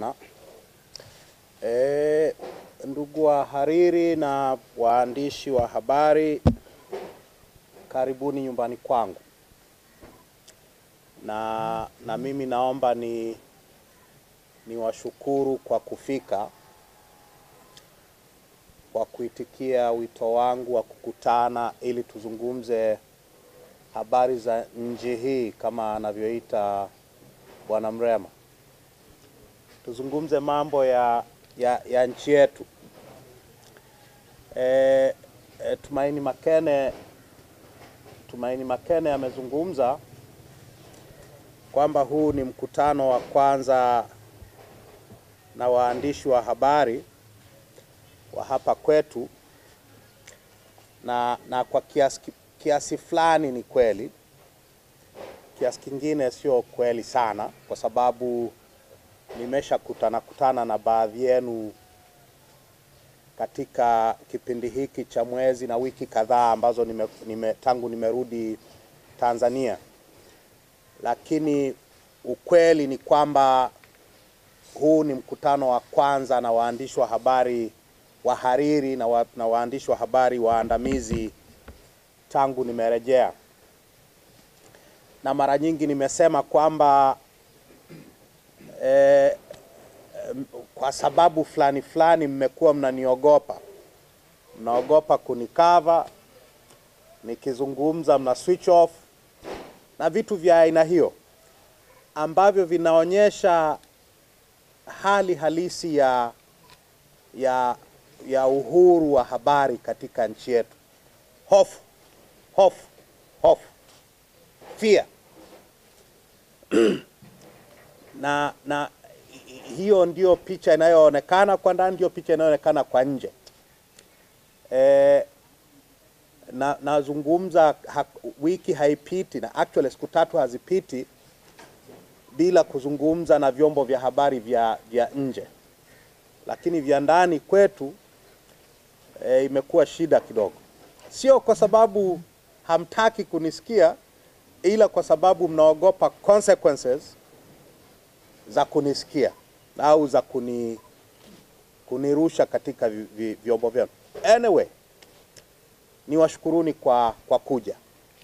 Na, e, ndugu wahariri na waandishi wa habari, karibuni nyumbani kwangu, na, na mimi naomba ni niwashukuru kwa kufika, kwa kuitikia wito wangu wa kukutana ili tuzungumze habari za nchi hii kama anavyoita Bwana Mrema, tuzungumze mambo ya, ya, ya nchi yetu. E, e, Tumaini Makene Tumaini Makene amezungumza kwamba huu ni mkutano wa kwanza na waandishi wa habari wa hapa kwetu, na, na kwa kiasi, kiasi fulani ni kweli, kiasi kingine sio kweli sana, kwa sababu nimesha kutana kutana na baadhi yenu katika kipindi hiki cha mwezi na wiki kadhaa ambazo nime, nime, tangu nimerudi Tanzania, lakini ukweli ni kwamba huu ni mkutano wa kwanza na waandishi wa habari wahariri na, wa, na waandishi wa habari waandamizi tangu nimerejea, na mara nyingi nimesema kwamba eh, kwa sababu fulani fulani mmekuwa mnaniogopa, mnaogopa kunikava nikizungumza, mna switch off na vitu vya aina hiyo ambavyo vinaonyesha hali halisi ya, ya, ya uhuru wa habari katika nchi yetu. Hofu, hofu, hofu, fear na, na hiyo ndio picha inayoonekana kwa ndani, ndio picha inayoonekana kwa nje. E, na nazungumza ha, wiki haipiti na actually siku tatu hazipiti bila kuzungumza na vyombo vya habari vya, vya nje, lakini vya ndani kwetu e, imekuwa shida kidogo, sio kwa sababu hamtaki kunisikia, ila kwa sababu mnaogopa consequences za kunisikia au za kuni, kunirusha katika vyombo vyenu. Anyway, niwashukuruni kwa, kwa kuja.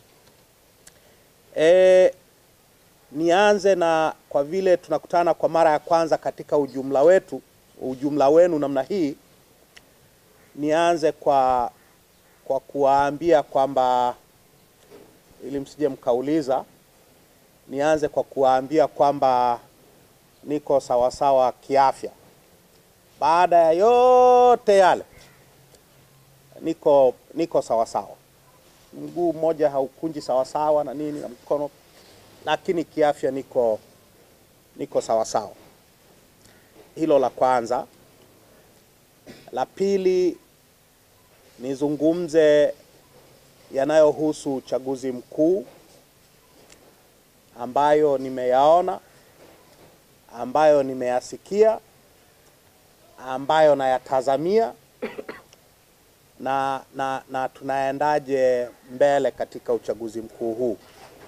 E, nianze na kwa vile tunakutana kwa mara ya kwanza katika ujumla wetu ujumla wenu namna hii, nianze kwa kwa kuwaambia kwamba ili msije mkauliza, nianze kwa kuwaambia kwamba niko sawasawa kiafya. Baada ya yote yale, niko niko sawasawa. Mguu mmoja haukunji sawasawa na nini na mkono, lakini kiafya niko niko sawasawa. Hilo la kwanza. La pili, nizungumze yanayohusu uchaguzi mkuu ambayo nimeyaona ambayo nimeyasikia ambayo nayatazamia na, na, na tunaendaje mbele katika uchaguzi mkuu huu.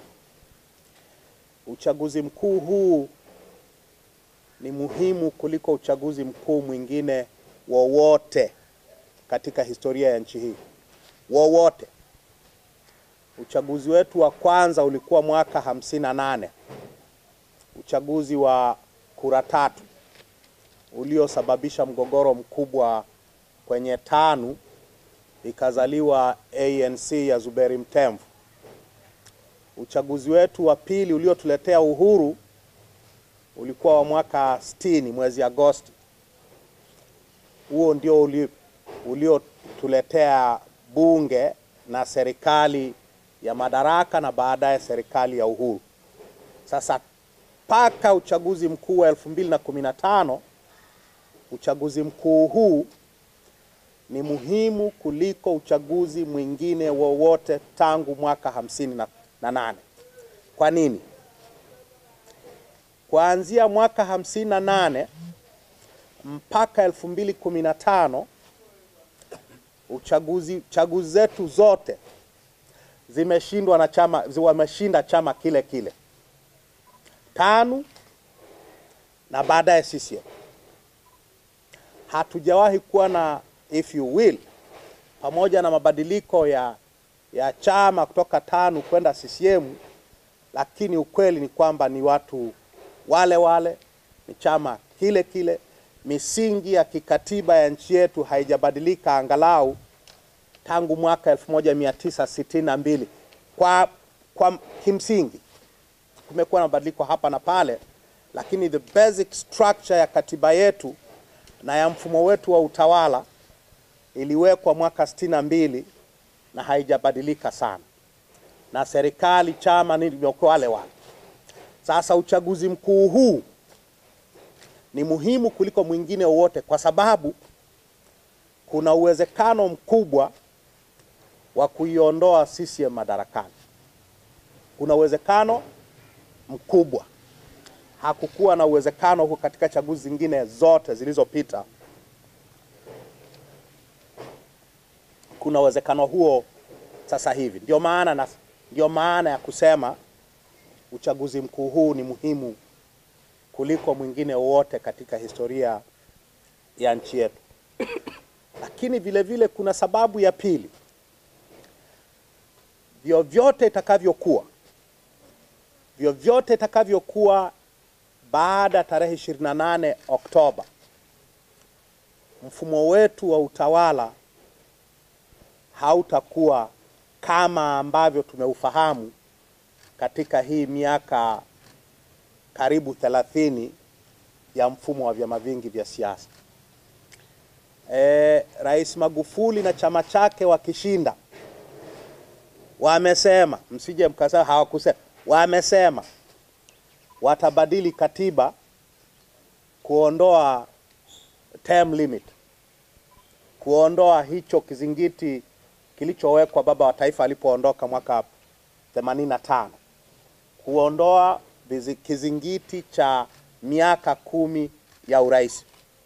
Uchaguzi mkuu huu ni muhimu kuliko uchaguzi mkuu mwingine wowote katika historia ya nchi hii, wowote. Uchaguzi wetu wa kwanza ulikuwa mwaka hamsini na nane, uchaguzi wa kura tatu uliosababisha mgogoro mkubwa kwenye TANU ikazaliwa ANC ya Zuberi Mtemvu. Uchaguzi wetu wa pili uliotuletea uhuru ulikuwa wa mwaka 60 mwezi Agosti. Huo ndio uliotuletea bunge na serikali ya madaraka na baadaye serikali ya uhuru. Sasa mpaka uchaguzi mkuu wa elfu mbili na kumi na tano uchaguzi mkuu huu ni muhimu kuliko uchaguzi mwingine wowote tangu mwaka hamsini na, na nane. Kwa nini? Kuanzia mwaka hamsini na nane mpaka elfu mbili kumi na tano uchaguzi chaguzi zetu zote zimeshindwa na chama, wameshinda chama kile kile TANU na baadaye CCM. hatujawahi kuwa na if you will, pamoja na mabadiliko ya, ya chama kutoka TANU kwenda CCM, lakini ukweli ni kwamba ni watu wale wale, ni chama kile kile. Misingi ya kikatiba ya nchi yetu haijabadilika angalau tangu mwaka 1962 kwa, kwa kimsingi kumekuwa na mabadiliko hapa na pale, lakini the basic structure ya katiba yetu na ya mfumo wetu wa utawala iliwekwa mwaka sitini na mbili na haijabadilika sana, na serikali chama ni vimekuwa wale wale. Sasa uchaguzi mkuu huu ni muhimu kuliko mwingine wowote, kwa sababu kuna uwezekano mkubwa wa kuiondoa CCM madarakani. Kuna uwezekano mkubwa, hakukuwa na uwezekano huo katika chaguzi zingine zote zilizopita. Kuna uwezekano huo sasa hivi. Ndio maana na, ndio maana ya kusema uchaguzi mkuu huu ni muhimu kuliko mwingine wowote katika historia ya nchi yetu. Lakini vile vile kuna sababu ya pili, vyovyote itakavyokuwa, vyovyote itakavyokuwa baada ya tarehe 28 Oktoba, mfumo wetu wa utawala hautakuwa kama ambavyo tumeufahamu katika hii miaka karibu thelathini ya mfumo wa vyama vingi vya siasa. E, Rais Magufuli na chama chake wakishinda, wamesema msije mkasema hawakusema, wamesema watabadili katiba kuondoa term limit, kuondoa hicho kizingiti kilichowekwa baba wa taifa alipoondoka mwaka 85 kuondoa kizingiti cha miaka kumi ya urais.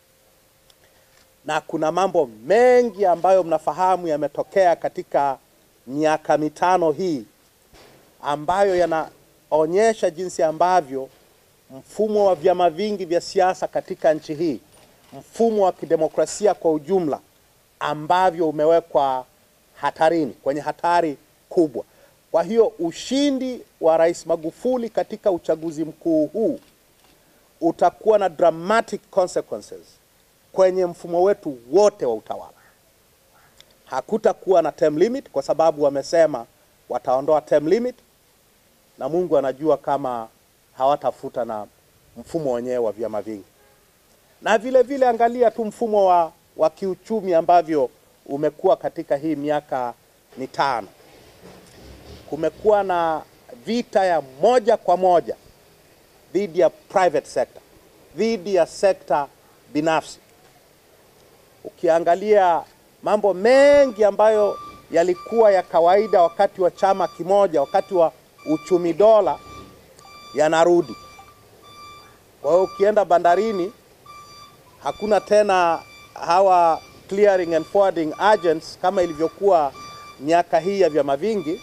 Na kuna mambo mengi ambayo mnafahamu yametokea katika miaka mitano hii ambayo yanaonyesha jinsi ambavyo mfumo wa vyama vingi vya siasa katika nchi hii, mfumo wa kidemokrasia kwa ujumla, ambavyo umewekwa hatarini, kwenye hatari kubwa. Kwa hiyo ushindi wa Rais Magufuli katika uchaguzi mkuu huu utakuwa na dramatic consequences kwenye mfumo wetu wote wa utawala. Hakutakuwa na term limit kwa sababu wamesema wataondoa term limit, na Mungu anajua kama hawatafuta na mfumo wenyewe wa vyama vingi. Na vile vile angalia tu mfumo wa, wa kiuchumi ambavyo umekuwa katika hii miaka mitano kumekuwa na vita ya moja kwa moja dhidi ya private sector, dhidi ya sekta binafsi. Ukiangalia mambo mengi ambayo yalikuwa ya kawaida wakati wa chama kimoja, wakati wa uchumi dola, yanarudi. Kwa hiyo ukienda bandarini, hakuna tena hawa clearing and forwarding agents kama ilivyokuwa miaka hii ya vyama vingi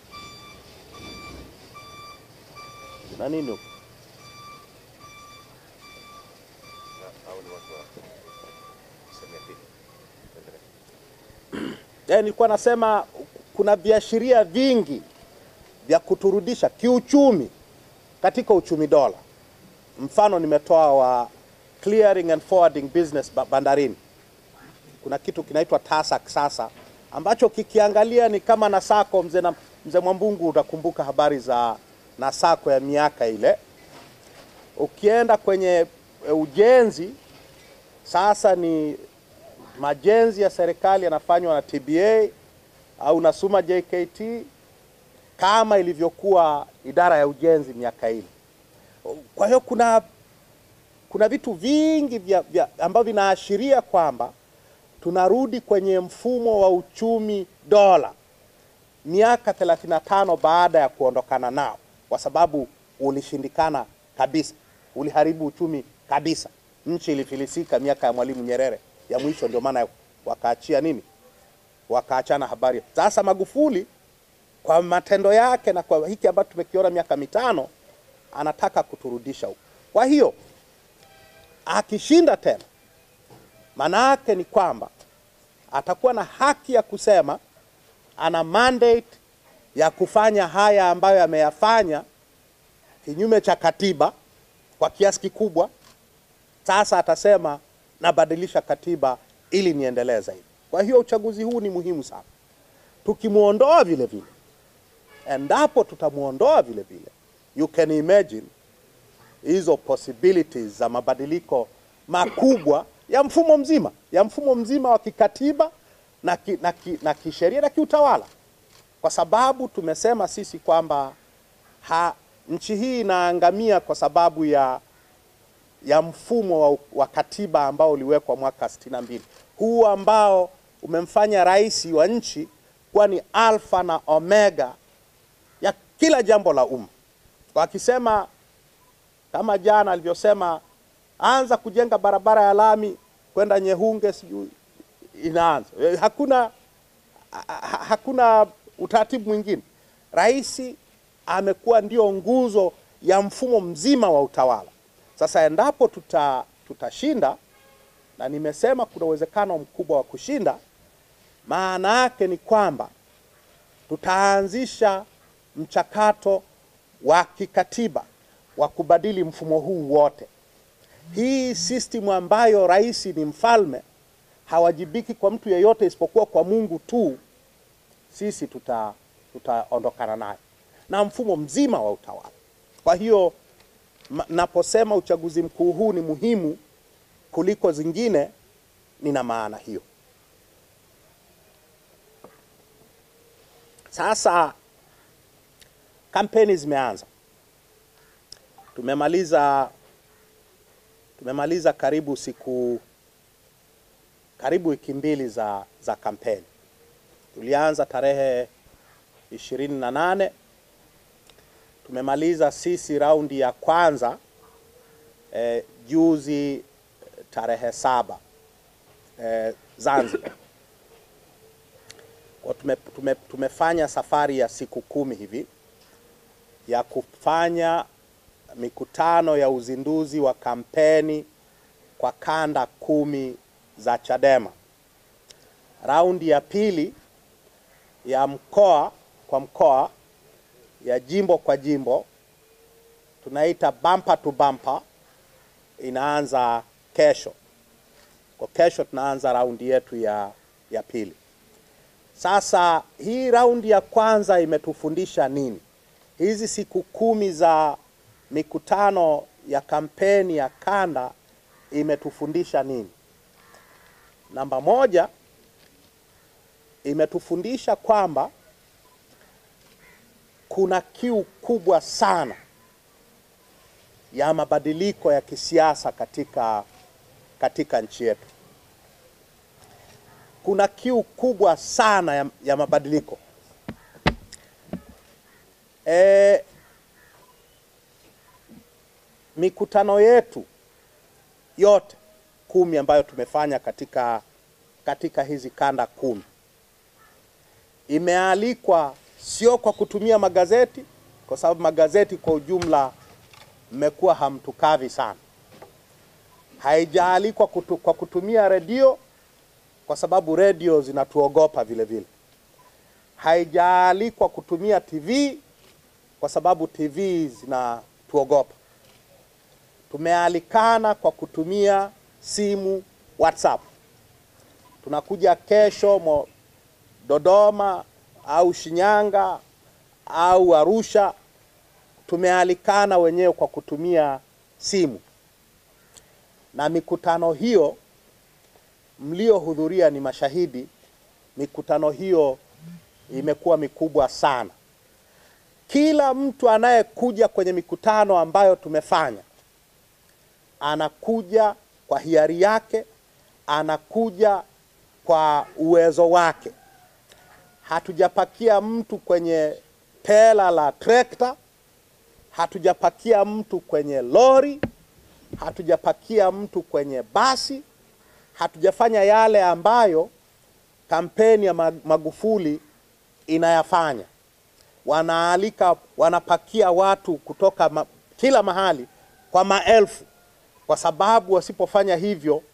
na nini huko Eh, nilikuwa nasema kuna viashiria vingi vya kuturudisha kiuchumi katika uchumi dola. Mfano nimetoa wa clearing and forwarding business bandarini. Kuna kitu kinaitwa TASAC sasa ambacho kikiangalia ni kama NASACO. Mzee na mzee Mwambungu, utakumbuka habari za NASACO ya miaka ile. Ukienda kwenye ujenzi sasa ni majenzi ya serikali yanafanywa na TBA au Nasuma JKT kama ilivyokuwa idara ya ujenzi miaka ile. Kwa hiyo kuna kuna vitu vingi vya, vya ambavyo vinaashiria kwamba tunarudi kwenye mfumo wa uchumi dola miaka 35 baada ya kuondokana nao, kwa sababu ulishindikana kabisa, uliharibu uchumi kabisa. Nchi ilifilisika miaka ya Mwalimu Nyerere ya mwisho, ndio maana wakaachia nini, wakaachana habari. Sasa Magufuli kwa matendo yake na kwa hiki ambacho tumekiona miaka mitano, anataka kuturudisha huko. Kwa hiyo akishinda tena Maana yake ni kwamba atakuwa na haki ya kusema ana mandate ya kufanya haya ambayo ameyafanya kinyume cha katiba kwa kiasi kikubwa. Sasa atasema nabadilisha katiba ili niendelee zaidi. Kwa hiyo uchaguzi huu ni muhimu sana. Tukimwondoa vile vile, endapo tutamwondoa vile vile, you can imagine hizo possibilities za mabadiliko makubwa ya mfumo mzima ya mfumo mzima wa kikatiba na, ki, na, ki, na kisheria na kiutawala, kwa sababu tumesema sisi kwamba ha, nchi hii inaangamia kwa sababu ya ya mfumo wa, wa katiba ambao uliwekwa mwaka sitini na mbili huu ambao umemfanya rais wa nchi kuwa ni alfa na omega ya kila jambo la umma, kwa akisema kama jana alivyosema, anza kujenga barabara ya lami kwenda Nyehunge, sijui inaanza. Hakuna ha, hakuna utaratibu mwingine. Rais amekuwa ndio nguzo ya mfumo mzima wa utawala. Sasa endapo tuta tutashinda, na nimesema kuna uwezekano mkubwa wa kushinda, maana yake ni kwamba tutaanzisha mchakato wa kikatiba wa kubadili mfumo huu wote. Hii system ambayo rais ni mfalme, hawajibiki kwa mtu yeyote isipokuwa kwa Mungu tu, sisi tuta tutaondokana nayo na mfumo mzima wa utawala. Kwa hiyo naposema uchaguzi mkuu huu ni muhimu kuliko zingine, nina maana hiyo. Sasa kampeni zimeanza, tumemaliza tumemaliza karibu siku karibu wiki mbili za, za kampeni. Tulianza tarehe ishirini na nane tumemaliza sisi raundi ya kwanza eh, juzi tarehe saba eh, Zanzibar. Kwa tume, tume, tumefanya safari ya siku kumi hivi ya kufanya mikutano ya uzinduzi wa kampeni kwa kanda kumi za Chadema. Raundi ya pili ya mkoa kwa mkoa ya jimbo kwa jimbo tunaita bumper to bumper inaanza kesho. Kwa kesho tunaanza raundi yetu ya, ya pili. Sasa hii raundi ya kwanza imetufundisha nini? Hizi siku kumi za mikutano ya kampeni ya kanda imetufundisha nini? Namba moja, imetufundisha kwamba kuna kiu kubwa sana ya mabadiliko ya kisiasa katika, katika nchi yetu. Kuna kiu kubwa sana ya, ya mabadiliko e, mikutano yetu yote kumi ambayo tumefanya katika, katika hizi kanda kumi imealikwa sio kwa kutumia magazeti, kwa sababu magazeti kwa ujumla mmekuwa hamtukavi sana. Haijaalikwa kutu, kwa kutumia redio, kwa sababu redio zinatuogopa vile vile. Haijaalikwa kutumia TV, kwa sababu TV zinatuogopa. Tumealikana kwa kutumia simu, WhatsApp. Tunakuja kesho mo, Dodoma au Shinyanga au Arusha, tumealikana wenyewe kwa kutumia simu, na mikutano hiyo mliohudhuria ni mashahidi. Mikutano hiyo imekuwa mikubwa sana. Kila mtu anayekuja kwenye mikutano ambayo tumefanya anakuja kwa hiari yake, anakuja kwa uwezo wake. Hatujapakia mtu kwenye tela la trekta, hatujapakia mtu kwenye lori, hatujapakia mtu kwenye basi, hatujafanya yale ambayo kampeni ya Magufuli inayafanya. Wanaalika, wanapakia watu kutoka ma, kila mahali kwa maelfu, kwa sababu wasipofanya hivyo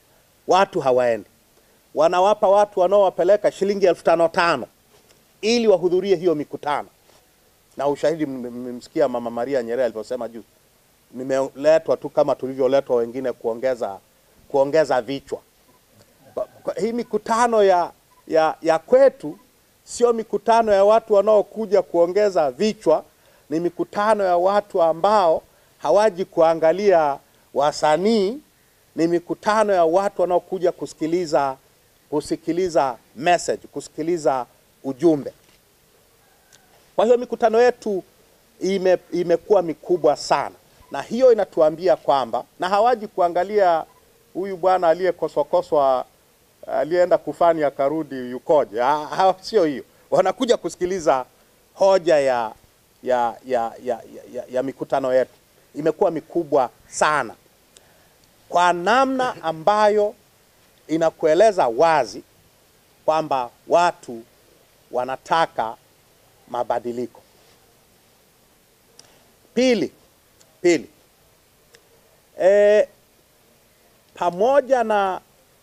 watu hawaendi. Wanawapa watu wanaowapeleka shilingi elfu tano tano ili wahudhurie hiyo mikutano, na ushahidi mmemsikia Mama Maria Nyerere alivyosema juu, nimeletwa tu kama tulivyoletwa wengine kuongeza kuongeza vichwa. Kwa- kwa- Hii mikutano ya, ya, ya kwetu sio mikutano ya watu wanaokuja kuongeza vichwa, ni mikutano ya watu ambao hawaji kuangalia wasanii, ni mikutano ya watu wanaokuja kusikiliza kusikiliza message, kusikiliza ujumbe. Kwa hiyo mikutano yetu ime, imekuwa mikubwa sana, na hiyo inatuambia kwamba, na hawaji kuangalia huyu bwana aliyekoswakoswa aliyeenda kufani akarudi yukoje. Ha- ha- Sio hiyo, wanakuja kusikiliza hoja ya, ya, ya, ya, ya, ya mikutano yetu. Imekuwa mikubwa sana kwa namna ambayo inakueleza wazi kwamba watu wanataka mabadiliko. Pili, pili, e, pamoja na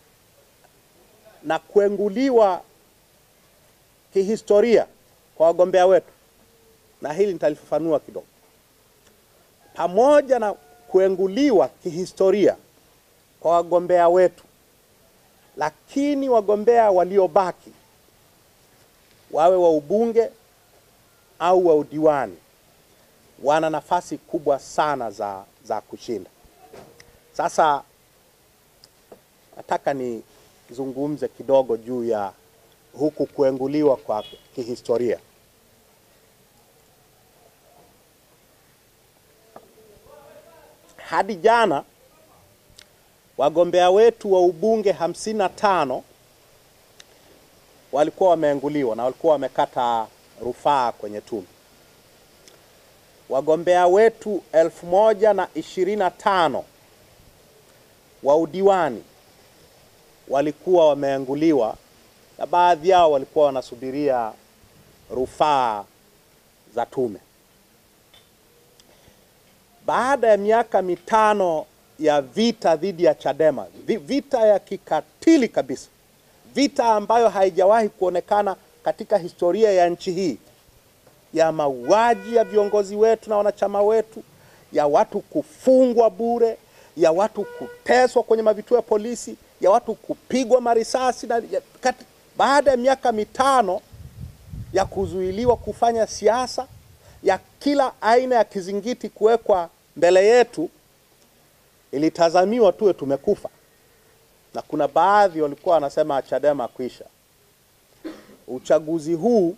na kuenguliwa kihistoria kwa wagombea wetu, na hili nitalifafanua kidogo. Pamoja na kuenguliwa kihistoria kwa wagombea wetu, lakini wagombea waliobaki wawe wa ubunge au wa udiwani wana nafasi kubwa sana za, za kushinda. Sasa nataka nizungumze kidogo juu ya huku kuenguliwa kwa kihistoria. Hadi jana wagombea wetu wa ubunge hamsini na tano walikuwa wameenguliwa na walikuwa wamekata rufaa kwenye tume. Wagombea wetu elfu moja na ishirini na tano wa udiwani walikuwa wameenguliwa na baadhi yao walikuwa wanasubiria rufaa za tume. Baada ya miaka mitano ya vita dhidi ya Chadema, vi- vita ya kikatili kabisa, vita ambayo haijawahi kuonekana katika historia ya nchi hii, ya mauaji ya viongozi wetu na wanachama wetu, ya watu kufungwa bure, ya watu kuteswa kwenye mavituo ya polisi, ya watu kupigwa marisasi na, ya, kati, baada ya miaka mitano ya kuzuiliwa kufanya siasa, ya kila aina ya kizingiti kuwekwa mbele yetu, ilitazamiwa tuwe tumekufa, na kuna baadhi walikuwa wanasema Chadema kwisha. Uchaguzi huu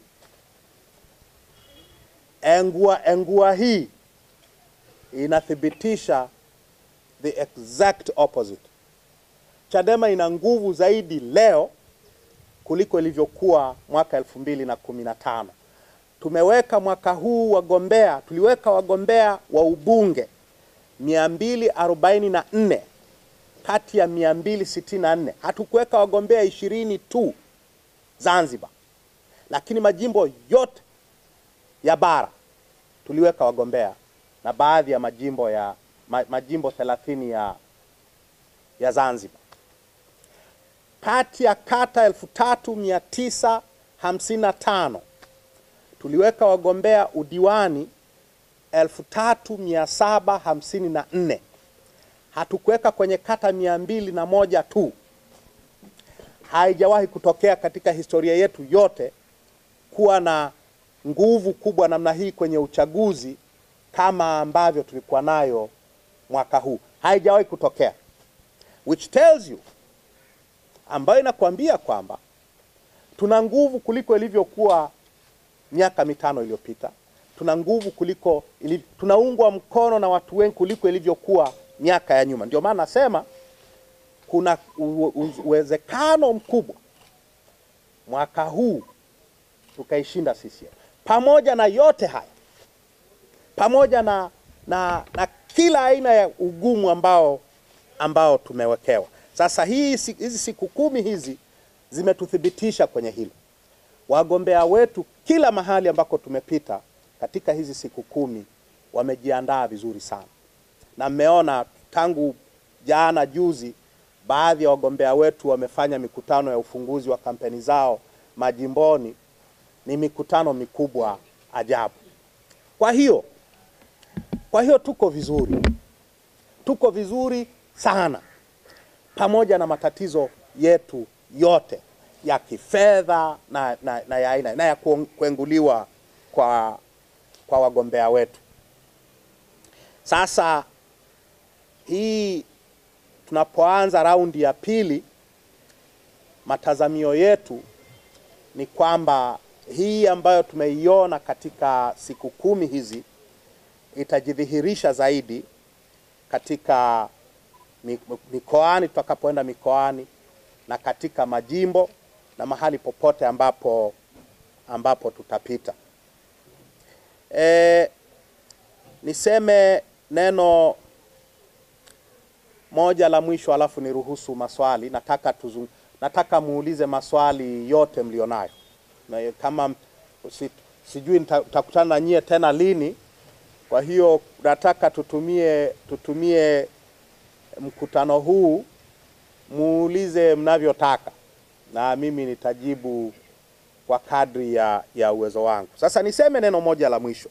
engua engua hii inathibitisha the exact opposite. Chadema ina nguvu zaidi leo kuliko ilivyokuwa mwaka elfu mbili na kumi na tano. Tumeweka mwaka huu wagombea, tuliweka wagombea wa ubunge 244 kati ya 264. Hatukuweka wagombea ishirini tu Zanzibar, lakini majimbo yote ya bara tuliweka wagombea na baadhi ya majimbo ya ma, majimbo 30 ya ya Zanzibar. Kati ya kata 3955 tuliweka wagombea udiwani 3754. Hatukuweka kwenye kata mia mbili na moja tu. Haijawahi kutokea katika historia yetu yote kuwa na nguvu kubwa namna hii kwenye uchaguzi kama ambavyo tulikuwa nayo mwaka huu. Haijawahi kutokea, which tells you, ambayo inakuambia kwamba tuna nguvu kuliko ilivyokuwa miaka mitano iliyopita. Tuna nguvu kuliko ili, tunaungwa mkono na watu wengi kuliko ilivyokuwa miaka ya nyuma. Ndio maana nasema kuna u- u- uwezekano mkubwa mwaka huu tukaishinda CCM. Pamoja na yote haya, pamoja na, na, na kila aina ya ugumu ambao ambao tumewekewa. Sasa hii si- hizi siku kumi hizi zimetuthibitisha kwenye hilo. Wagombea wetu kila mahali ambako tumepita katika hizi siku kumi wamejiandaa vizuri sana, na mmeona tangu jana juzi baadhi ya wagombea wetu wamefanya mikutano ya ufunguzi wa kampeni zao majimboni, ni mikutano mikubwa ajabu. Kwa hiyo kwa hiyo tuko vizuri, tuko vizuri sana, pamoja na matatizo yetu yote ya kifedha na, na, na ya aina na ya kuenguliwa kwa, kwa wagombea wetu. Sasa hii tunapoanza raundi ya pili, matazamio yetu ni kwamba hii ambayo tumeiona katika siku kumi hizi itajidhihirisha zaidi katika mikoani, tutakapoenda mikoani na katika majimbo na mahali popote ambapo ambapo tutapita. E, niseme neno moja la mwisho alafu niruhusu maswali. Nataka tuzung, nataka muulize maswali yote mlionayo, na kama si, sijui nitakutana na nyie tena lini. Kwa hiyo nataka tutumie tutumie mkutano huu muulize mnavyotaka, na mimi nitajibu kwa kadri ya, ya uwezo wangu. Sasa niseme neno moja la mwisho.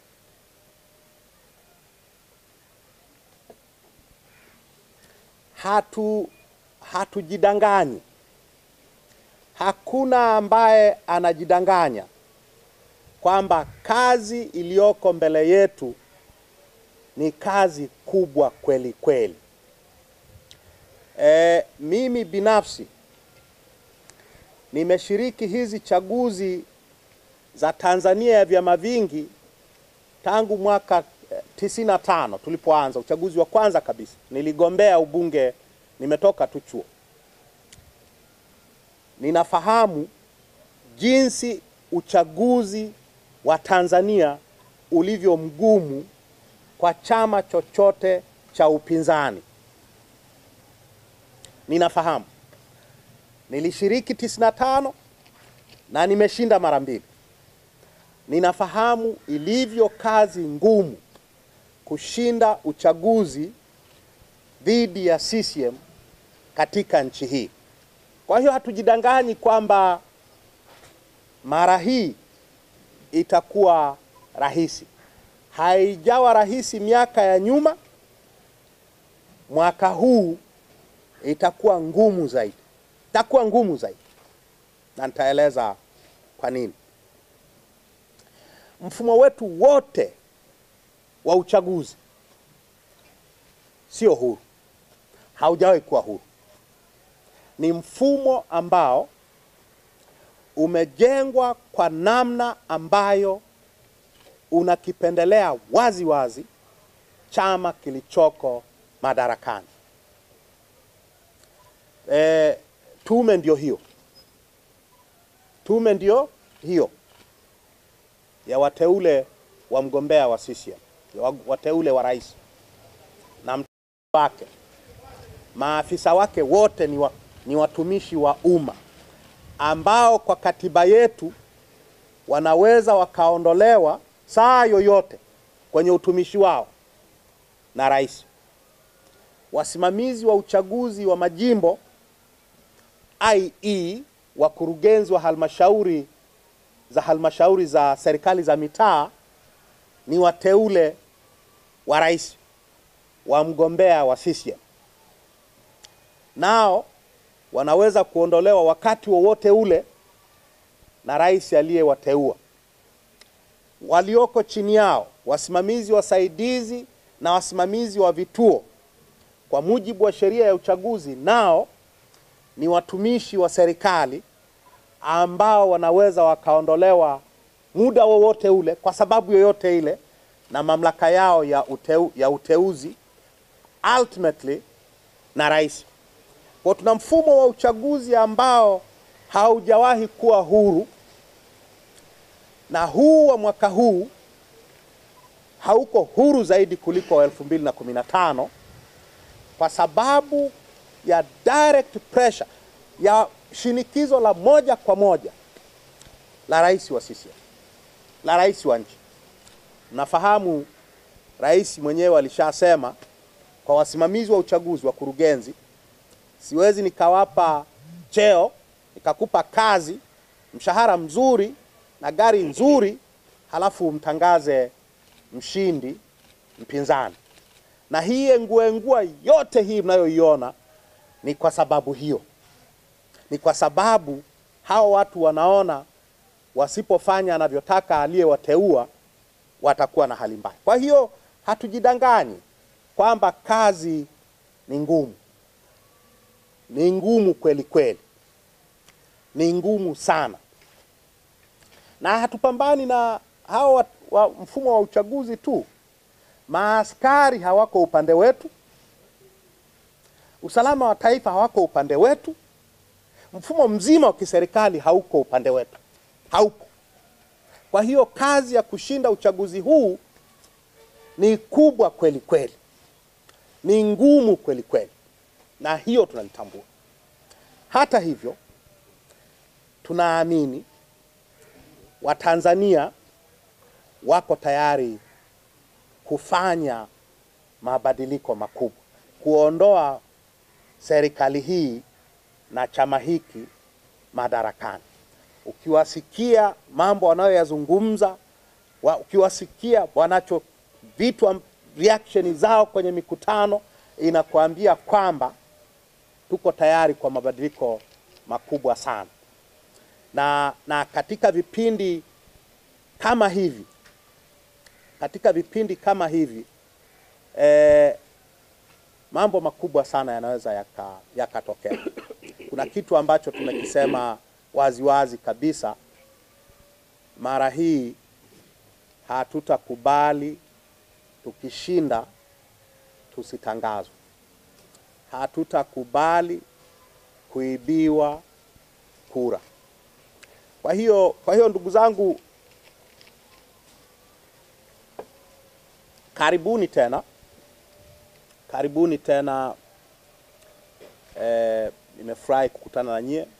Hatu hatujidanganyi. Hakuna ambaye anajidanganya kwamba kazi iliyoko mbele yetu ni kazi kubwa kweli kweli. E, mimi binafsi nimeshiriki hizi chaguzi za Tanzania ya vyama vingi tangu mwaka tisini na tano tulipoanza uchaguzi wa kwanza kabisa. Niligombea ubunge, nimetoka tu chuo. Ninafahamu jinsi uchaguzi wa Tanzania ulivyo mgumu kwa chama chochote cha upinzani. Ninafahamu, nilishiriki tisini na tano na nimeshinda mara mbili. Ninafahamu ilivyo kazi ngumu kushinda uchaguzi dhidi ya CCM katika nchi hii. Kwa hiyo hatujidanganyi kwamba mara hii itakuwa rahisi. Haijawa rahisi miaka ya nyuma, mwaka huu itakuwa ngumu zaidi, itakuwa ngumu zaidi, na nitaeleza kwa nini. Mfumo wetu wote wa uchaguzi sio huru, haujawahi kuwa huru. Ni mfumo ambao umejengwa kwa namna ambayo unakipendelea wazi wazi chama kilichoko madarakani. E, tume ndio hiyo, tume ndio hiyo ya wateule wa mgombea wa CCM, wateule wa rais na mtu wake, maafisa wake wote ni, wa, ni watumishi wa umma ambao kwa katiba yetu wanaweza wakaondolewa saa yoyote kwenye utumishi wao na rais. Wasimamizi wa uchaguzi wa majimbo i.e. wakurugenzi wa halmashauri za halmashauri za serikali za mitaa ni wateule wa rais wa mgombea wa CCM, nao wanaweza kuondolewa wakati wowote ule na rais aliyewateua. Walioko chini yao, wasimamizi wasaidizi na wasimamizi wa vituo, kwa mujibu wa sheria ya uchaguzi, nao ni watumishi wa serikali ambao wanaweza wakaondolewa muda wowote ule kwa sababu yoyote ile na mamlaka yao ya, uteu, ya uteuzi ultimately na rais. Kwa tuna mfumo wa uchaguzi ambao haujawahi kuwa huru, na huu wa mwaka huu hauko huru zaidi kuliko wa 2015 kwa sababu ya direct pressure ya shinikizo la moja kwa moja la rais wa CCM, la rais wa nchi. Mnafahamu rais mwenyewe alishasema kwa wasimamizi wa uchaguzi, wakurugenzi siwezi nikawapa cheo nikakupa kazi, mshahara mzuri na gari nzuri, halafu mtangaze mshindi mpinzani. Na hii enguengua yote hii mnayoiona ni kwa sababu hiyo, ni kwa sababu hao watu wanaona wasipofanya anavyotaka aliyewateua watakuwa na hali mbaya. Kwa hiyo hatujidanganyi kwamba kazi ni ngumu, ni ngumu kweli kweli, ni ngumu sana, na hatupambani na hao wa, wa mfumo wa uchaguzi tu. Maaskari hawako upande wetu, usalama wa taifa hawako upande wetu, mfumo mzima wa kiserikali hauko upande wetu, haupo. Kwa hiyo kazi ya kushinda uchaguzi huu ni kubwa kweli kweli, ni ngumu kweli kweli, na hiyo tunalitambua. Hata hivyo, tunaamini Watanzania wako tayari kufanya mabadiliko makubwa, kuondoa serikali hii na chama hiki madarakani. Ukiwasikia mambo wanayoyazungumza wa, ukiwasikia wanacho vitu reaction zao kwenye mikutano inakuambia kwamba tuko tayari kwa mabadiliko makubwa sana, na, na katika vipindi kama hivi katika vipindi kama hivi eh, mambo makubwa sana yanaweza yakatokea yaka kuna kitu ambacho tumekisema waziwazi kabisa, mara hii hatutakubali tukishinda tusitangazwe. Hatutakubali kuibiwa kura. Kwa hiyo, kwa hiyo ndugu zangu, karibuni tena, karibuni tena. Eh, nimefurahi kukutana na nyie.